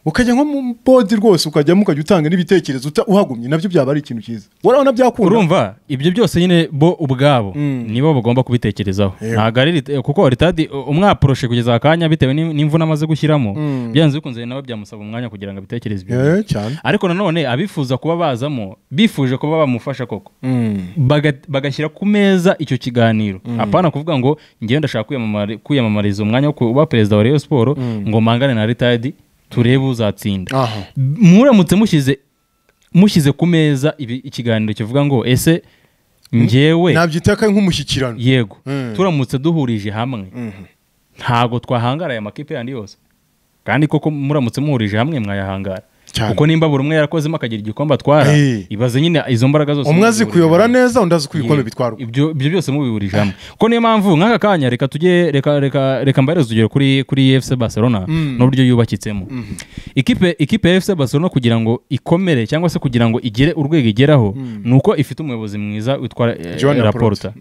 ukajya nko mu bodi rwose ukajyamo ukajya utanga n'ibitekerezo uta- uhagumye nabyo byaba ari ikintu cyiza urabona byakunda urumva ibyo byose nyine bo ubwabo nibo bagomba kubitekerezaho ntabwo ari rit- kuko ritadi umwaporoshe kugeza akanya bitewe n'im- n'imvune amaze gushyiramo byanze bikunze nawe byamusaba umwanya kugira ngo abitekereze ibyo Eh, cyane ariko nanone abifuza kuba bazamo bifuje kuba bamufasha koko Baga- bagashyira ku meza icyo kiganiro apana kuvuga ngo ngewe ndashaka kwiyamamari- kwiyamamariza umwanya wo kuba perezida wa Rayon siporo ngo mpangane na ritadi turebe uzatsinda aha muramutse mushyize mushyize ku meza ibi- ikiganiro kivuga ngo ese njyewe nabyitaka nk'umushyikirano yego Mm. turamutse duhurije hamwe ntabgo twahangara aya makipe yandi yose kandi koko muramutse muhurije hamwe mwayahangara cyane kuko nimba buri umwe yarakozemo akagira igikombe atwara Eh. ibaze nyine izo mbaraga zose umwe azi muzihurije kuyobora hamwe. neza undi azi kubikombe Ye- bitwara uko. ibyo ibyo byose mubihurije hamwe kuko niyo mpamvu nk'aka kanya reka tujye reka reka reka mbahereze urugero kuri kuri efuse barcelona n'uburyo yubakitsemo ikipe ikipe ya efuse barcelona kugira ngo ikomere cyangwa se kugira ngo igere urwego igeraho ni uko ifite umuyobozi mwiza witwa eh, Joan Laporta. raporta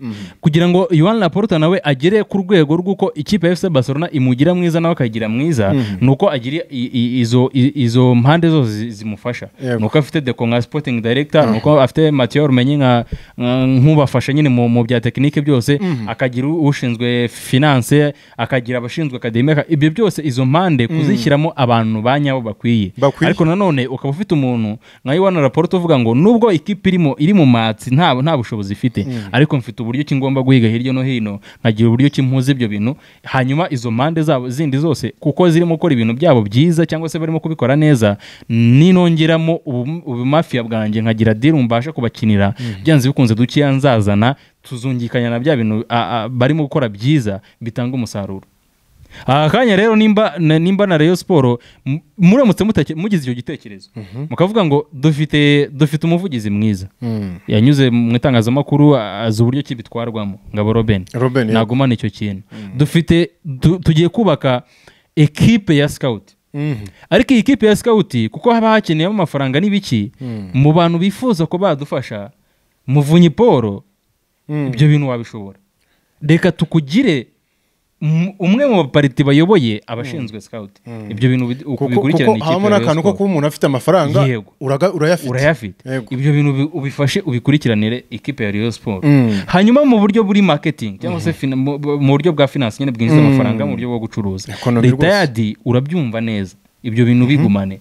kugira ngo yohani raporta nawe agere ku rwego rw'uko ikipe ya efuse barcelona imugira mwiza nawe akayigira mwiza ni uko agira i- i- izo i- izo mpande zose zi- zimufasha Yego. ni uko afite deko nka sipotingi dayiregita ni uko afite matiyo rumenyi nka nka- nk'ubafasha nyine mu mu bya tekinike byose akagira u- ushinzwe finance akagira abashinzwe akademi aka- ibyo byose izo mpande kuzishyiramo abantu ba nyabo bakwiye Bakwiye. ariko nanone ukaba ufite umuntu nka Yohana Laporte uvuga ngo nubwo ikipe irimo iri mu matsi nta nta bushobozi ifite ariko mfite uburyo ki ngomba guhiga hirya no hino nkagira uburyo ki mpuza ibyo bintu hanyuma izo mpande zabo zindi zose kuko zirimo gukora ibintu byabo byiza cyangwa se barimo kubikora neza ninongeramo ubu- ubumafiya bwanjye nkagira diri mbasha kubakinira byanze bikunze dukeya nzazana tuzungikanya na bya bintu a- a- barimo gukora byiza bitanga umusaruro aha kanya rero nimba na- nimba na reyo siporo mu- muramutse mutake- mugize icyo gitekerezo mukavuga ngo dufite dufite umuvugizi mwiza yanyuze mu itangazamakuru a- azi uburyo ki bitwarwamo ngabo robin Robin, yego. nagumane icyo kintu dufite du- tugiye kubaka ekipe ya sikawuti Mhm. ariko iyi kipe ya sikawuti kuko haba hakeneyemo amafaranga n'ibiki mu bantu bifuza ko badufasha muvunyi paul ibyo bintu wabishobora reka tukugire m- umwe mu bapariti bayoboye abashinzwe sikawuti ibyo bintu bid- uko kuko bikurikirana kuko ikipe habamo ya Rayon n'akantu ko Sports. kuba umuntu afite amafaranga Yego. uraga- urayafite urayafite Yego. ibyo bintu ubi- ubifashe ubikurikiranire ikipe ya Rayon Sports Mm. hanyuma mu buryo buri marketing cyangwa se fina- mu- mu buryo bwa finance nyine bwinjiza amafaranga mu buryo bwo gucuruza Economy leta rwose. yadi urabyumva neza ibyo bintu bigumane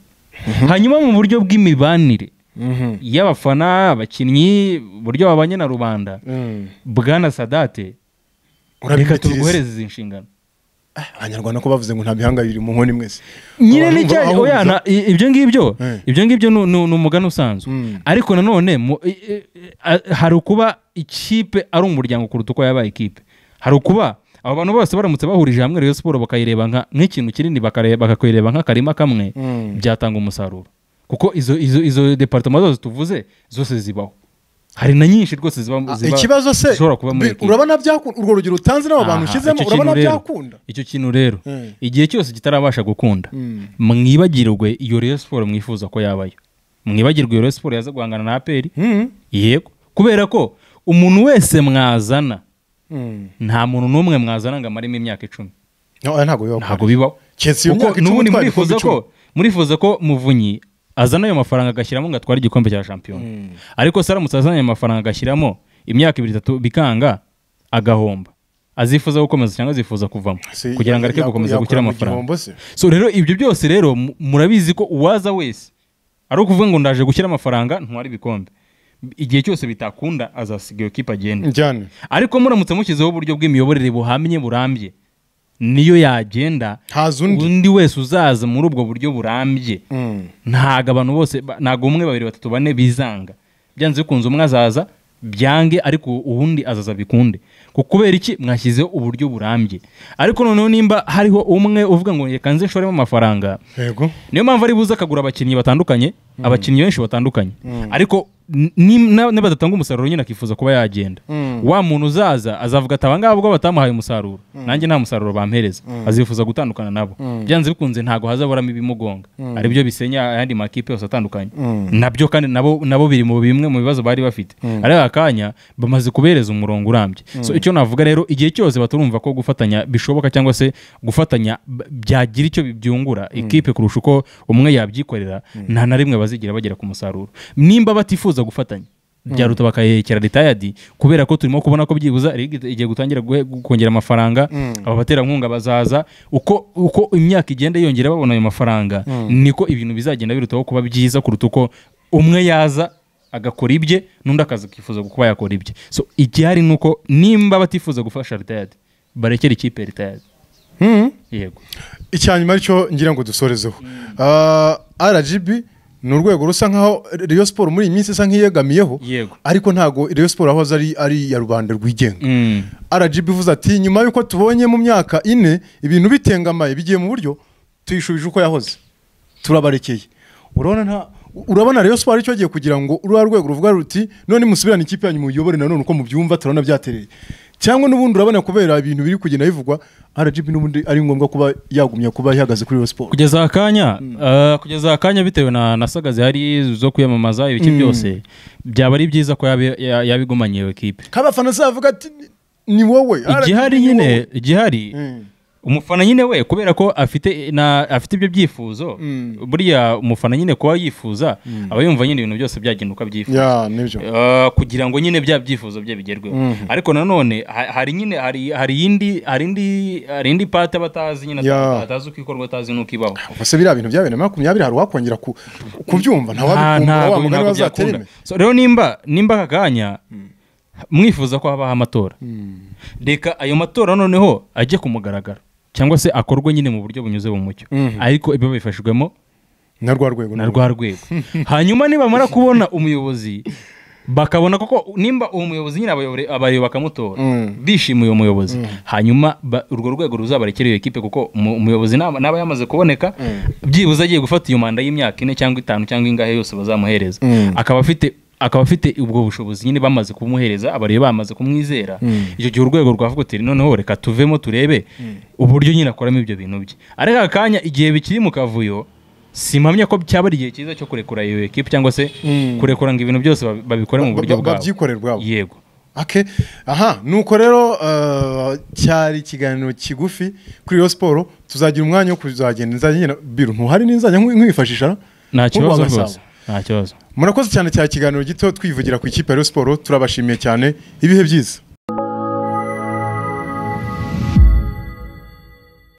hanyuma mu buryo bw'imibanire Mhm. y'abafana abakinnyi uburyo babanye na rubanda Mm. bwana sadate reka urabibitiriza tuguhereze izi nshingano abanyarwanda ko bavuze ngo nta bihanga biri mu nkoni mwese nyine Abantu ni cya bahuriza- oya na- i- ibyo ngibyo Eh. ibyo ngibyo ni- ni ni umugani usanzwe ariko nanone mu- i- i- a- hari ukuba ikipe ari umuryango kuruta uko yabaye ikipe hari ukuba abo bantu bose baramutse bahurije hamwe rero siporo bakayireba nka- nk'ikintu kinini bakare- bakakayireba nk'akarima kamwe byatanga umusaruro kuko izo izo izo departoma zose tuvuze zose zibaho hari na nyinshi rwose ziba Ah, ziba- ikibazo se zishobora kuba muri bi- ekipe. urabona byakunda urwo rugero utanze n'abo bantu Aha, ushyizemo icyo urabona kintu rero- byakunda icyo kintu rero Mm. igihe cyose kitarabasha gukunda mwibagirwe iyo Rayon siporo mwifuza ko yabayo mwibagirwe iyo Rayon siporo yaza guhangana na aperi yego kubera ko umuntu wese mwazana nta muntu n'umwe mwazana ngo amaremo imyaka icumi No, oya, ntabwo bibaho ntabwo bibaho Keretse iyo Kuko myaka icumi n'ubundi utwaye murifuza ibikombe ko murifuza ko muvunyi azana ayo mafaranga agashyiramo ngo atware igikombe cya shampiyona ariko se aramutse azanye ayo mafaranga agashyiramo imyaka ibiri itatu bikanga agahomba azifuza gukomeza cyangwa azifuza kuvamo Se- kugira ngo ya- areke ya- gukomeza yakura gukira mu amafaranga gihombo se. so rero ibyo byose rero mu- murabizi ko uwaza wese ari ukuvuga ngo ndaje gushyira amafaranga ntware ibikombe igihe cyose bitakunda azasiga iyo kipe agenda njyane ariko muramutse mushyizeho uburyo bw'imiyoborere buhamye burambye niyo yagenda Haza undi. wese uzaza muri ubwo buryo burambye ntabwo abantu bose ba- ntabwo umwe babiri batatu bane bizanga byanze bikunze umwe azaza byange ariko uwundi azaza bikunde Ku- kubera iki mwashyizeho uburyo burambye ariko noneho nimba hariho umwe uvuga ngo reka nze nshoremo amafaranga yego niyo mpamvu ari buze akagura abakinnyi batandukanye abakinnyi benshi batandukanye ariko ni- na- nibadatanga umusaruro nyine akifuza kuba yagenda wa muntu uzaza azavuga ati abangaba ubwo batamuhaye umusaruro nanjye nta musaruro bampereza azifuza gutandukana nabo byanze bikunze ntabwo hazaburamo ibimugonga ari byo bisenya ayandi makipe yose atandukanye nabyo kandi nabo nabo biri mu bimwe mu bibazo bari bafite ari akanya bamaze kubereza umurongo urambye so icyo navuga rero igihe cyose baturumva ko gufatanya bishoboka cyangwa se gufatanya b- byagira icyo byungura ikipe kurusha uko umwe yabyikorera nta na rimwe bazigira bagera ku musaruro nimba batifuza gufatanya byaruta bakayekera ritayadi kubera ko turimo kubona ko byibuza ligue igiye gutangira guhe- kongera amafaranga abaterankunga bazaza uko uko imyaka igenda yongera babona ayo mafaranga niko ibintu bizagenda birutaho kuba byiza kuruta uko umwe yaza agakora ibye n'undi akaza akifuza kuba yakora ibye so igihari ni uko nimba batifuza gufasha ritayadi barekera ikipe ritayadi yego icyanyuma aricyo ngira ngo dusorezeho Ah, rgb ni urwego rusa nkaho Rayon siporo muri iyi minsi isa nk'iyegamiyeho Yego. ariko ntabwo Rayon siporo ahoze ari ari iya rubanda rwigenga Mm. rgb ivuze ati nyuma y'uko tubonye mu myaka ine ibintu bitengamaye bigiye mu buryo tuyishubije uko yahoze turabarekeye urabona nta urabona rero siporo icyo gihe kugira ngo ururiya rwego ruvuga ruti none musubirane ikipe yanyu muyobore nanone uko mubyumva turabona byatereye cyangwa n'ubundi urabona kubera ibintu biri kugenda bivugwa rgb n'ubundi ari ngombwa kuba yagumya kuba ihagaze kuri iyo siporo kugeza akanya eh, kugeza akanya bitewe na na saga zihari zo kwiyamamaza ibiki byose byaba ari byiza ko yaba- ya- yabigumanye iyo kipe kabafana azavuga ati ni wowe RGB igihari ni wowe." nyine igihari Mm. umufana nyine we kubera ko afite na afite ibyo byifuzo buriya umufana nyine kuba yifuza aba yumva nyine ibintu byose byagenda uko abyifuza ya nibyo Eh, kugira ngo nyine bya byifuzo bye bigerweho ariko nanone ha- hari nyine hari hari indi hari indi hari indi pati aba atazi nyine Yeah. atazi uko ikorwa atazi n'uko ibaho ubwo biriya bintu bya bibiri na makumyabiri hari uwakongera ku- kubyumva Nta- ntawabikumva wa ntabwo mugani ntabwo bazatereme byakunda So, rero nimba nimba aka kanya mwifuza ko habaho amatora reka ayo matora noneho ajye ku mugaragaro cyangwa se akorwe nyine mu buryo bunyuze mu mucyo ariko ibyo bifashijwemo na rwa rwego na rwa rwego hanyuma nibamara kubona umuyobozi bakabona koko nimba uwo muyobozi nyine abayobore- abayoboye bakamutora Mm. bishimiye uwo muyobozi hanyuma ba- urwo rwego ruzabarekera iyo kipe kuko umu- umuyobozi naba naba yamaze kuboneka byibuze agiye gufata iyo manda y'imyaka ine cyangwa itanu cyangwa ingahe yose bazamuhereza Mm. akaba afite akaba afite ubwo bushobozi nyine bamaze kumuhereza abareba bamaze kumwizera icyo gihe urwego rwavuga uti noneho reka tuvemo turebe uburyo nyine akoramo ibyo bintu bye ariko aka kanya igihe bikiri mu kavuyo simpamya ko cyaba ari igihe cyiza cyo kurekura iyo ekipa cyangwa se kurekura ngo ibintu byose babi- babikore mu Ba- buryo ba- bwabo babyikorere ubwabo. yego ake aha nuko rero eh, cyari ikiganiro kigufi kuri iyo siporo tuzagira umwanya wo kuzagenda inzajya ngenda biru ntuhari n'inzajya nkwi- nkwifashisha nta nk'urwa kibazo Gasabo. rwose nta kibazo murakoze cyane cya kiganiro gito twivugira ku ikipe ya Rayon siporo turabashimiye cyane ibihe byiza